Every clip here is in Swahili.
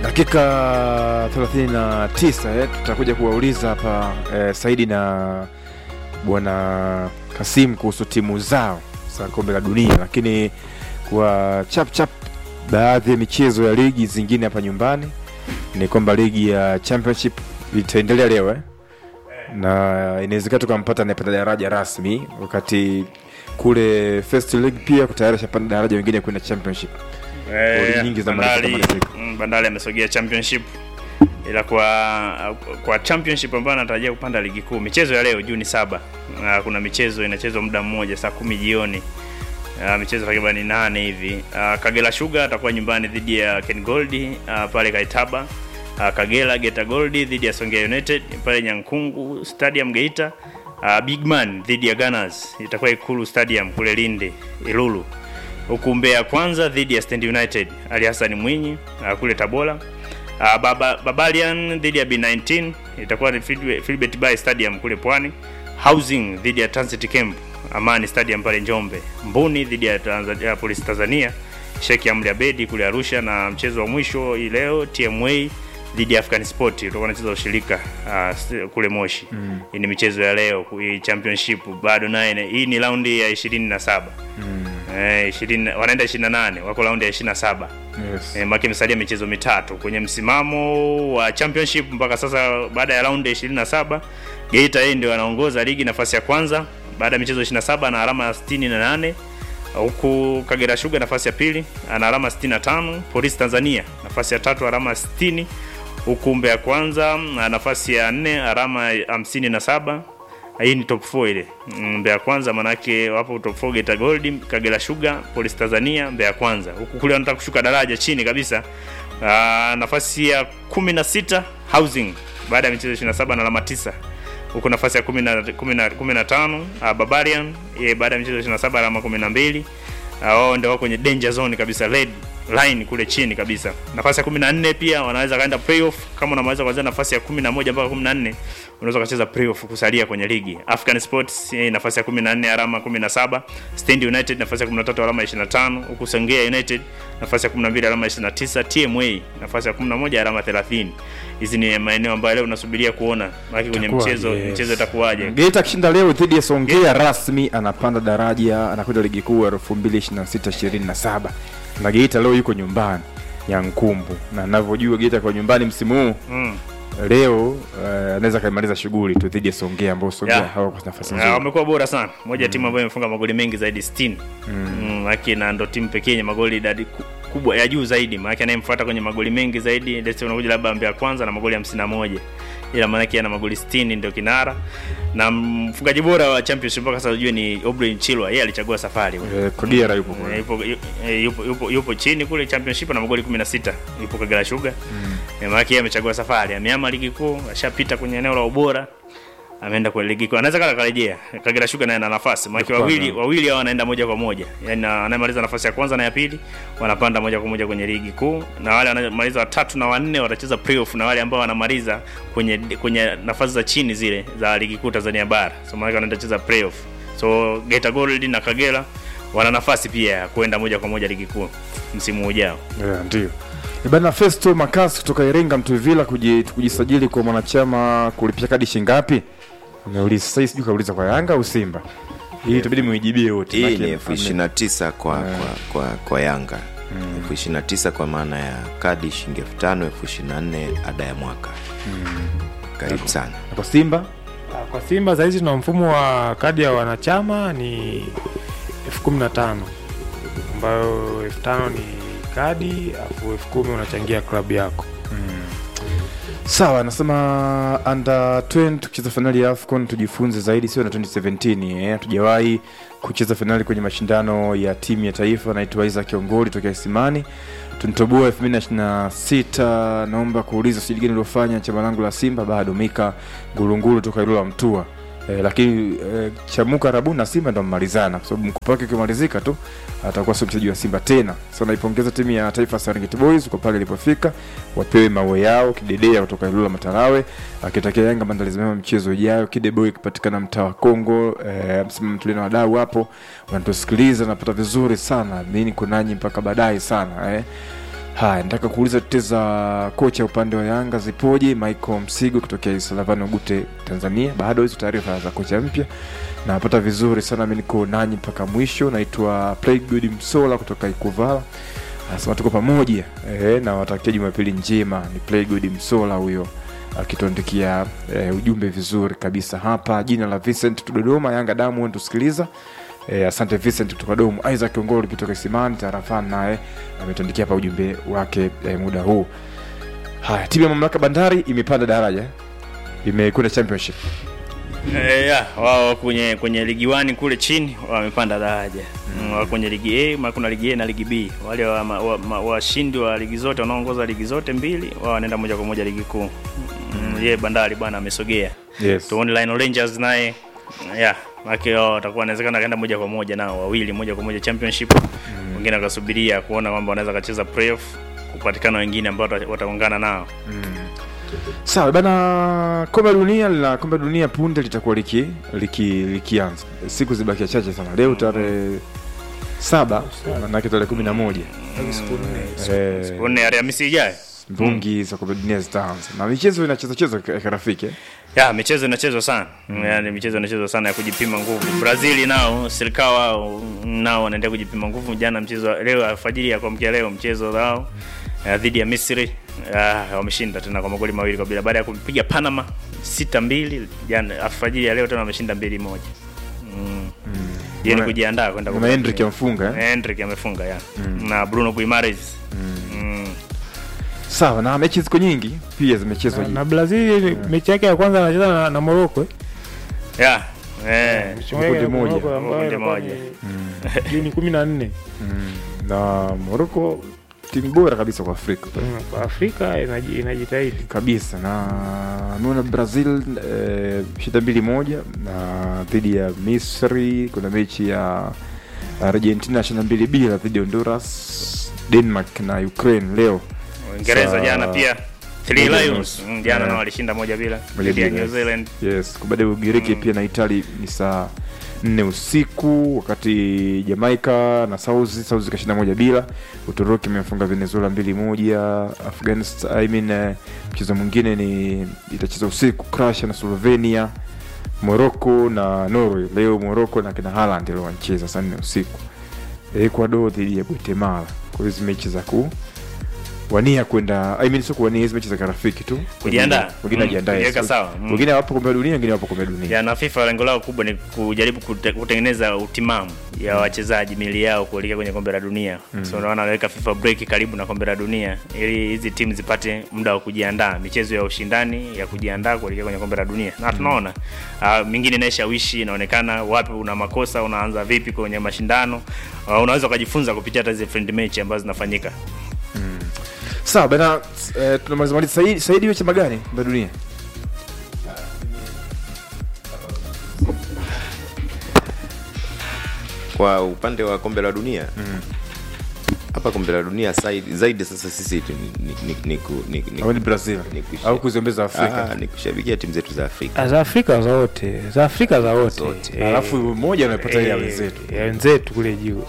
dakika 39 eh, tutakuja kuwauliza hapa eh, Saidi na bwana Kasim kuhusu timu zao za kombe la dunia, lakini kwa chap chap baadhi ya michezo ya ligi zingine hapa nyumbani ni kwamba ligi ya championship itaendelea leo eh? na inawezekana tukampata anayepanda daraja rasmi, wakati kule first league pia tayari shapanda daraja wengine kwenda championship. Goli nyingi za Malaika Bandari, Maliziko. mm, Bandari amesogea championship ila kwa kwa championship ambayo anatarajia kupanda ligi kuu michezo ya leo Juni saba uh, kuna michezo inachezwa muda mmoja saa kumi jioni uh, michezo takriban nane hivi uh, Kagera Sugar atakuwa nyumbani dhidi ya Ken Gold uh, pale Kaitaba uh, Kagera Geita Gold dhidi ya Songea United pale Nyankungu Stadium Geita uh, Big Man dhidi ya Gunners itakuwa Ikulu Stadium kule Lindi Ilulu huku Mbeya kwanza dhidi ya Stand United Ali Hassan Mwinyi uh, kule Tabora. Uh, Baba, Babalian dhidi ya B19 itakuwa ni Phil- Philbert Bay Stadium kule Pwani. Housing dhidi ya Transit Camp Amani Stadium pale Njombe. Mbuni dhidi ya Tanzania, Police Tanzania Sheikh Amri Abedi kule Arusha, na mchezo wa mwisho hii leo TMA dhidi ya African Sport utakuwa unacheza ushirika uh, s- kule Moshi. Mm. Hii ni michezo ya leo hii championship bado naye hii ni raundi ya 27. Eh, 20 wanaenda 28 wako raundi ya 27. Yes. E, maki imesalia michezo mitatu kwenye msimamo wa championship mpaka sasa. Baada ya raundi ya 27 Geita yeye ndio anaongoza ligi nafasi ya kwanza baada ya michezo 27 na alama 68, huku Kagera Sugar nafasi ya pili ana alama 65, Polisi Tanzania nafasi ya tatu alama 60, huku Mbeya kwanza na nafasi ya nne alama 57 hii ni top 4 ile Mm, Mbeya kwanza manake wapo top 4 Geita Gold, Kagera Sugar, Police Tanzania, Mbeya kwanza. Huku kule wanataka kushuka daraja chini kabisa. Aa, nafasi ya 16 Housing baada ya michezo 27 na alama 9. Huku nafasi ya 10 na 10 na 15 uh, Barbarian ye baada ya michezo 27 alama 12. Ah, wao ndio wako kwenye danger zone kabisa red line kule chini kabisa. Nafasi ya 14 pia wanaweza kaenda playoff kama unaweza kuanzia nafasi ya 11 mpaka 14 unaweza kucheza playoff kusalia kwenye ligi. African Sports eh, nafasi ya 14 alama 17, Stand United nafasi ya 13 alama 25, huku Songea United nafasi ya 12 alama 29, TMA nafasi ya 11 alama 30. Hizi ni maeneo ambayo leo unasubiria kuona maana kwenye Itakuwa, mchezo yes. mchezo itakuwaje. Geita akishinda leo dhidi ya Songea rasmi anapanda daraja, anakwenda ligi kuu 2026-27 na Geita leo yuko nyumbani ya Nkumbu, na ninavyojua Geita kwa nyumbani msimu huu Mm. leo eh, anaweza kaimaliza shughuli tu dhidi ya Songea ambao Songea Yeah. hawako kwa nafasi Ah, nzuri. wamekuwa bora sana moja ya timu ambayo imefunga magoli mengi zaidi 60 mm. Maki na ndo timu pekee yenye magoli idadi ku- kubwa ya juu zaidi maanake anayemfuata kwenye magoli mengi zaidi let's say unakuja labda Mbeya kwanza na magoli 51 ila maanake ana magoli 60 ndio kinara na mfungaji bora wa championship mpaka sasa ujue ni Obrey Chilwa yeye alichagua safari bwana. Eh, Kagera yupo Eh, kule. yupo, yu- eh, yupo, yupo, yupo chini kule championship na magoli 16 yupo Kagera Sugar mm. maana yeye amechagua safari ameama ligi kuu ashapita kwenye eneo la ubora ameenda kwa ligi kuu anaweza kala karejea Kagera Sugar naye ana nafasi maana Kwanza. wawili wawili hao wanaenda moja kwa moja yani anayemaliza nafasi ya kwanza na ya pili wanapanda moja kwa moja kwenye ligi kuu na wale wanamaliza watatu na wanne watacheza playoff na wale ambao wanamaliza kwenye kwenye nafasi za chini zile za ligi kuu Tanzania bara so maana wanaenda cheza playoff so Geita Gold na Kagera wana nafasi pia ya kwenda moja kwa moja ligi kuu msimu ujao. Yeah, ndio. Bana Festo Makasi kutoka Iringa Mtuvila kuji- kujisajili kwa mwanachama kulipia kadi shingapi? Ameuliza sasa sijui kauliza kwa Yanga au Simba. Hii itabidi muijibie wote. hii maana ni yake elfu ishirini na tisa kwa, kwa, kwa, kwa yanga elfu ishirini na tisa kwa maana ya kadi shilingi elfu tano elfu ishirini na nne ada ya mwaka karibu sana na kwa Simba Ah, Kwa Simba sahizi tuna mfumo wa kadi ya wanachama ni elfu kumi na tano ambayo elfu tano ni kadi alafu elfu kumi unachangia klabu yako. Sawa, anasema under 20 tukicheza fainali ya AFCON tujifunze zaidi, sio na 2017 eh, hatujawahi kucheza fainali kwenye mashindano ya timu ya taifa. Naitwa Isaac Kiongoli tokea Isimani, tunitoboa 2026. Naomba kuuliza usajili gani uliofanya chama langu la Simba? Bado Mika Ngurunguru toka Ilula Mtua. Eh, lakini eh, Chamuka Rabu na Simba ndo mmalizana kwa sababu mkopo wake ukimalizika tu atakuwa sio mchezaji wa Simba tena. Sasa naipongeza timu ya taifa Serengeti Boys kwa pale ilipofika, wapewe mawe yao. Kidedea kutoka Ilula Matarawe akitakia Yanga maandalizi mema mchezo ujao. Kideboy ikipatikana mtaa wa Kongo. Eh, msimamo tulie na wadau hapo wanatusikiliza, napata vizuri sana. Mimi niko nanyi mpaka baadaye sana eh. haya nataka kuuliza tetezi za kocha upande wa yanga zipoje michael msigo kutokea salavani ogute tanzania bado hizo taarifa za kocha mpya napata vizuri sana mi niko nanyi mpaka mwisho naitwa playgood msola kutoka ikuvala anasema tuko pamoja e, na watakia jumapili njema ni playgood msola huyo akituandikia e, ujumbe vizuri kabisa hapa jina la vincent dodoma yanga damu tusikiliza e, asante vincent kutoka domu isaac ongolo kutoka isimani tarafani naye ametuandikia hapa ujumbe wake e, muda huu haya timu ya mamlaka bandari imepanda daraja imekwenda championship Eh, ya, wao kwenye kwenye ligi 1 kule chini wamepanda daraja mm. wao kwenye ligi A ma kuna ligi A na ligi B wale wa- ma- wa- ma- washindi wa, ligi zote wanaoongoza ligi zote mbili wao wanaenda moja kwa moja ligi kuu mm. ye bandari bwana amesogea yes. tuone Lionel Rangers naye ya make wao watakuwa inawezekana kaenda moja kwa moja nao wawili moja kwa moja championship wengine wakasubiria kuona kwamba wanaweza kacheza playoff kupatikana wengine ambao wata- wataungana nao sawa bana kombe la dunia la kombe la dunia punde litakuwa liki liki likianza siku zibakia chache sana leo tarehe saba manake tarehe kumi na moja Eh, tuone Alhamisi ijayo mbungi za kombe la dunia zitaanza na michezo inacheza cheza kirafiki eh? ya michezo inachezwa sana mm. yani michezo inachezwa sana ya kujipima nguvu brazil nao serikali wao nao wanaendelea kujipima nguvu jana mchezo wa- leo alfajiri ya kuamkia leo mchezo wao eh, dhidi ya misri ah, wameshinda tena kwa magoli mawili kwa bila baada ya kumpiga panama sita mbili jana alfajiri ya leo tena wameshinda mbili moja mm. Yeye ni Mwana- kujiandaa kwenda na kwa- Hendrick amfunga eh? Hendrick amefunga ya na bruno guimares mm. sawa na mechi ziko nyingi pia zimechezwa na Brazil mechi yake ya kwanza anacheza na, na Morocco eh? ya eh. Mechi yake ya Kundi moja. Morocco ambayo Kundi inakuwa moja. ni Juni kumi na nne mm. na moroko timu bora kabisa kwa afrika Mm, kwa Afrika inaji- inajitahidi kabisa na ameona brazil eh, shida mbili moja na dhidi ya misri kuna mechi ya argentina shida mbili bila dhidi ya honduras denmark na ukraine leo Uingereza Saa- jana pia Three Moja Lions nusu. Mm, jana Yeah. nao walishinda moja bila Moja dhidi ya bila. New Zealand. yes baada ya ugiriki pia na itali ni saa nne usiku wakati jamaica na sauzi sauzi kashinda moja bila uturuki imefunga venezuela mbili moja afghanistan I mean, eh, mchezo mwingine ni itacheza usiku crusha na slovenia morocco na norway leo morocco na kina haland leo wanacheza saa nne usiku ecuador dhidi ya guatemala kwa hizi mechi za ku wania kwenda I mean, sio kuwania hizi mechi za kirafiki tu Kujiandaa. wengine Mm, ajiandae kujiweka sawa. Mm. wengine wapo kombe la dunia wengine wapo kombe la dunia Ya, na FIFA lengo lao kubwa ni kujaribu kute, kutengeneza utimamu ya wachezaji mili yao kuelekea kwenye kombe la dunia. So unaona wanaweka FIFA break karibu na kombe la dunia ili hizi timu zipate muda wa kujiandaa, michezo ya ushindani ya kujiandaa kuelekea kwenye kombe la dunia. Na tunaona uh, mingine inaishawishi inaonekana wapi una makosa, unaanza vipi kwenye mashindano. Uh, unaweza ukajifunza kupitia hata hizi friend match ambazo zinafanyika. sawa bana eh, tunamaliza maliza saidi saidi wewe chama gani kombe la dunia kwa upande wa kombe la dunia hapa kombe la dunia zaidi, zaidi sasa sisi tu ni, ni, ni, ni, ku- ni, ni, au ni brazil ni kusha- au kuziombeza afrika Ah, ni kushabikia timu zetu za afrika za Afrika za wote za Afrika za wote Zote. Eh, alafu moja anapata ile ya eh, wenzetu ya wenzetu kule juu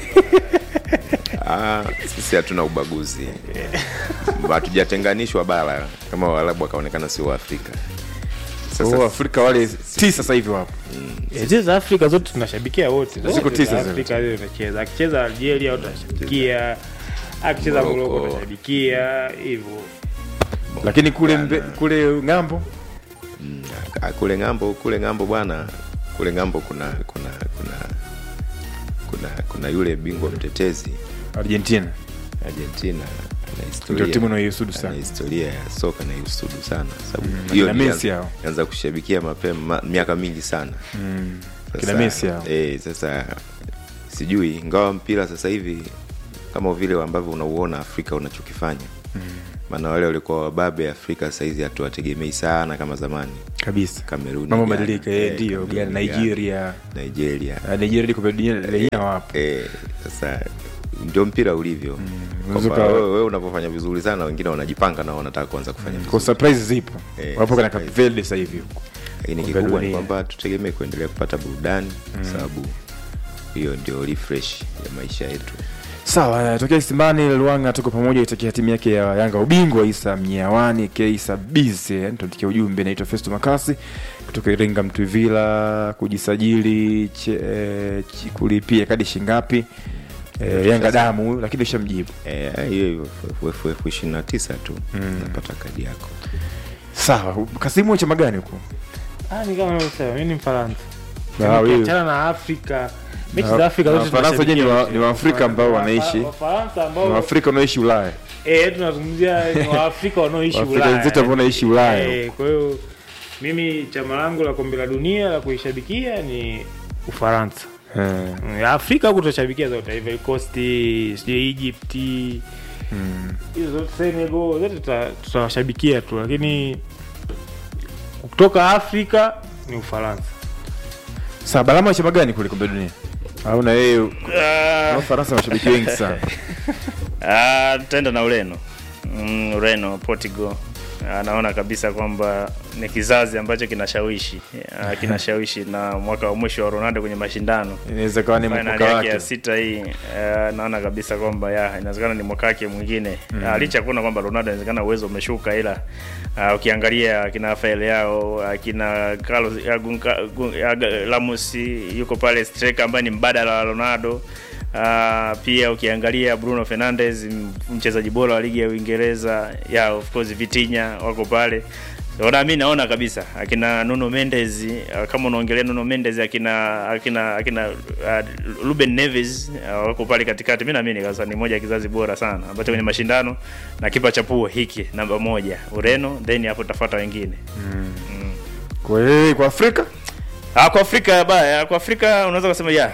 ah, sisi hatuna ubaguzi hatujatenganishwa bara kama waarabu wakaonekana sio waafrika sasa sasa afrika wale tisa sasa hivi wapo Eh, zile za Afrika zote tunashabikia wote Ziko Zote tisa za zile. Afrika zile tunacheza akicheza Algeria tunashabikia akicheza Morocco. Morocco tunashabikia hivyo lakini kule mbe, kule ng'ambo Ah, kule ng'ambo kule ng'ambo bwana kule ng'ambo kuna kuna kuna kuna kuna yule bingwa mtetezi argentina argentina ana ndio historia timu inayoisudu ana sana historia ya soka na iusudu sana sababu Mm, hiyo kina nilianza- Messi hao. nilianza kushabikia mapema ma- miaka mingi sana mm. Sasa- kina Messi hao. eh, sasa sijui ingawa mpira sasa hivi kama vile ambavyo unauona afrika unachokifanya maana wale walikuwa wababe afrika sahizi hatuwategemei sana kama zamani kabisa Kameruni, mambo Ghana, badilika eh, eh, ndio Kameruni, Ghana, Ghana, nigeria nigeria Ah, nigeria liko kombe la dunia lenyewe wapo eh, sasa ndio mpira ulivyo unaweza Kwamba uka- wewe wewe unapofanya vizuri sana wengine wanajipanga na wanataka kuanza kufanya kwa vizuri surprise zipo Eh, wapo kana surprise. Cape Verde sasa hivi huko lakini kombe la kikubwa ni dunia. kwamba tutegemee kuendelea kupata burudani kwa sababu hiyo ndio refresh ya maisha yetu Sawa, tokea Isimani Luanga tuko pamoja itakia timu yake ya Yanga ubingwa Isa Mnyawani Keisa Bize tuandikia ujumbe naitwa Festo Makasi kutoka Iringa Mtwivila kujisajili che, eh, chi- kulipia kadi shingapi eh, Yanga damu lakini ushamjibu. Eh, hiyo hiyo FFF ishirini na tisa tu napata kadi yako Sawa, Kasimu chama gani huko? Ah, ni kama unavyosema, mimi ni Mfaransa. Ah, Yaani wewe. ukiachana na Afrika, mechi Na- za Afrika na zote Wafaransa wenyewe ni wa- tunashabikia ni Waafrika ambao Wa- wanaishi- Wafaransa Na ambao Waafrika wanaoishi Ulaya. eh, tunazungumzia ni Waafrika wanaoishi Waafrika Ulaya. wenzetu ambao wanaishi Ulaya. Eh, kwa hiyo mimi chama langu la kombe la dunia la kuishabikia ni Ufaransa. Eh, Mm, Afrika huku tutashabikia zote, Ivory Coast, sijui Egypt, hizo zote Senegal, zote tuta- tutawashabikia tu, lakini kutoka Afrika ni Ufaransa. Sawa, Balama chama gani kule kombe la dunia? Au na yeye Ah, na Ufaransa mashabiki wengi sana. Ah, tutaenda na Ureno. Mm, Ureno, Portugal. Anaona kabisa kwamba ni kizazi ambacho kinashawishi Ah, kinashawishi na mwaka wa mwisho wa Ronaldo kwenye mashindano Inaweza kawa ni fainali mkoka yake wake. ya sita hii eh, naona kabisa kwamba ya inawezekana ni mwaka wake mwingine mm. licha ya kuona kwamba Ronaldo inawezekana uwezo umeshuka, ila uh, ukiangalia akina Rafael yao akina Carlos Agun- Agun- Ag- Ramos yuko pale striker ambaye ni mbadala wa Ronaldo. Uh, pia ukiangalia Bruno Fernandes m- mchezaji bora wa ligi ya Uingereza, ya of course Vitinha wako pale Ona mi naona kabisa akina Nuno Mendes uh, kama unaongelea Nuno Mendes akina akina akina uh, Ruben Neves uh, wako pale katikati. Mimi naamini kabisa ni moja ya kizazi bora sana ambacho kwenye mashindano na kipa cha pua hiki namba moja Ureno, then hapo tafuata wengine. Kwa hiyo kwa Afrika Ah, kwa Afrika baya, kwa Afrika unaweza kusema ya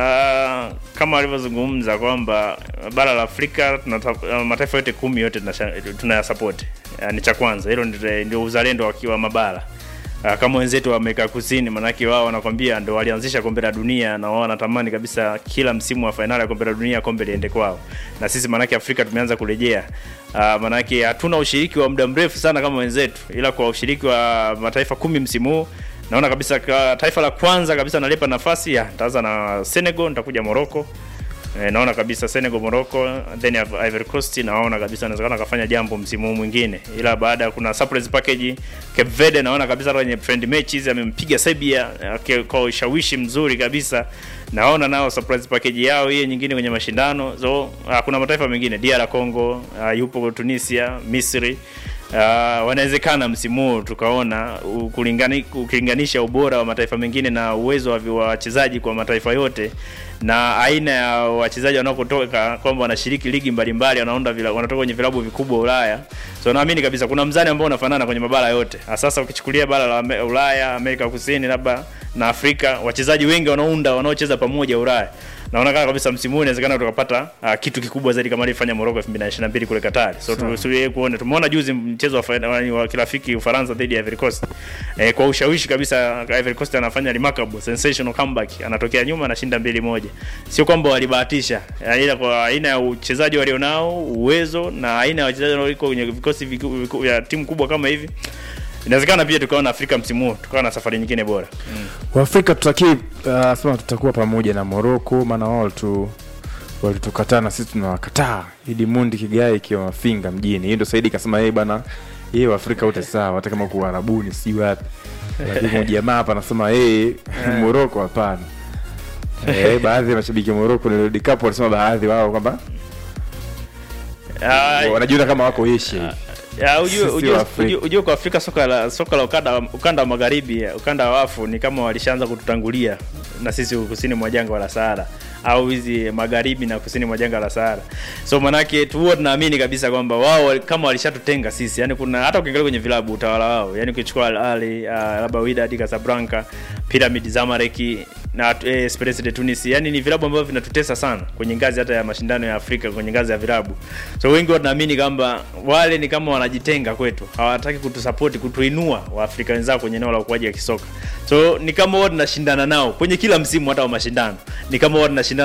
ah, kama alivyozungumza kwamba bara la Afrika tunata- ah, mataifa yote kumi yote tunasha- tunayasupport. Ah, ni cha kwanza hilo ndio- ndio uzalendo wakiwa mabara. Ah, kama wenzetu wa Amerika Kusini, manake wao wanakwambia ndio walianzisha kombe la dunia na wao wanatamani kabisa kila msimu wa fainali ya kombe la dunia kombe liende kwao, na sisi manake Afrika tumeanza kurejea. Ah, manake hatuna ushiriki wa muda mrefu sana kama wenzetu, ila kwa ushiriki wa mataifa kumi msimu huu naona kabisa ka, taifa la kwanza kabisa nalipa nafasi ya nitaanza na Senegal, nitakuja Morocco. E, naona kabisa Senegal, Morocco, then Ivory Coast naona kabisa inawezekana kafanya jambo msimu huu mwingine, ila baada ya kuna surprise package Cape Verde, naona kabisa kwenye friend matches amempiga Serbia eh, kwa ushawishi mzuri kabisa. Naona nao surprise package yao hiyo nyingine kwenye mashindano. So ah, kuna mataifa mengine DR Congo, ah, yupo Tunisia, Misri Uh, wanawezekana msimu huu tukaona ukulingani- ukilinganisha ubora wa mataifa mengine na uwezo wa vi- wa wachezaji kwa mataifa yote na aina ya wachezaji wanaokutoka kwamba wanashiriki ligi mbalimbali wanaunda vila, wanatoka kwenye vilabu vikubwa Ulaya. So naamini kabisa kuna mzani ambao unafanana kwenye mabara yote. Ah, Sasa ukichukulia bara la Ame- Ulaya, Amerika Kusini labda na Afrika, wachezaji wengi wanaounda wanaocheza pamoja Ulaya naona kama kabisa msimu huu inawezekana tukapata uh, kitu kikubwa zaidi kama alivyofanya Morocco 2022 kule Qatar. So tusubirie kuona. Tumeona juzi mchezo wa fainali wa kirafiki Ufaransa dhidi ya Ivory Coast. Eh, kwa ushawishi kabisa Ivory Coast anafanya remarkable sensational comeback. Anatokea nyuma anashinda mbili moja. Sio kwamba walibahatisha, eh, ila kwa aina ya uchezaji walionao, uwezo na aina ya wachezaji wanaoiko kwenye vikosi viku- viku- vya timu kubwa kama hivi. Inawezekana pia tukaona Afrika msimu huu tukawa na safari nyingine bora. kwa Afrika tutaki uh, sema tutakuwa pamoja na Morocco maana wao tu walitukataa na sisi tunawakataa. Idi Mundi Kigai ikiwa mafinga mjini. Hiyo ndio Saidi kasema yeye bana yeye wa Afrika wote sawa hata kama kuwa Arabuni si wapi. Lakini kuna jamaa hapa anasema yeye Morocco hapana. Eh, baadhi ya mashabiki wa Morocco ni World Cup wanasema baadhi wao kwamba Ah, wanajiona kama wako Asia hivi. Ya, ujue, Sisi ujue, wa Afrika. ujue, ujue kwa Afrika soka la soka la ukanda, ukanda wa magharibi ukanda wa wafu ni kama walishaanza kututangulia na sisi kusini mwa jangwa la Sahara au hizi magharibi na kusini mwa jangwa la Sahara. So manake tu huwa tunaamini kabisa kwamba wao wali- kama walishatutenga sisi. Yani kuna hata ukiangalia kwenye vilabu utawala wao. Yani ukichukua Al Ahly, uh, labda Wydad Casablanca, Pyramid Zamalek na eh, Esperance de Tunis. Yani ni vilabu ambavyo vinatutesa sana kwenye ngazi hata ya mashindano ya Afrika kwenye ngazi ya vilabu. So wengi wanaamini kwamba wale ni kama wanajitenga kwetu, hawataki kutusapoti, kutuinua Waafrika wenzao kwenye eneo la ukuaji wa kisoka. So ni kama wao tunashindana nao kwenye kila msimu hata wa mashindano, ni kama wao tunashindana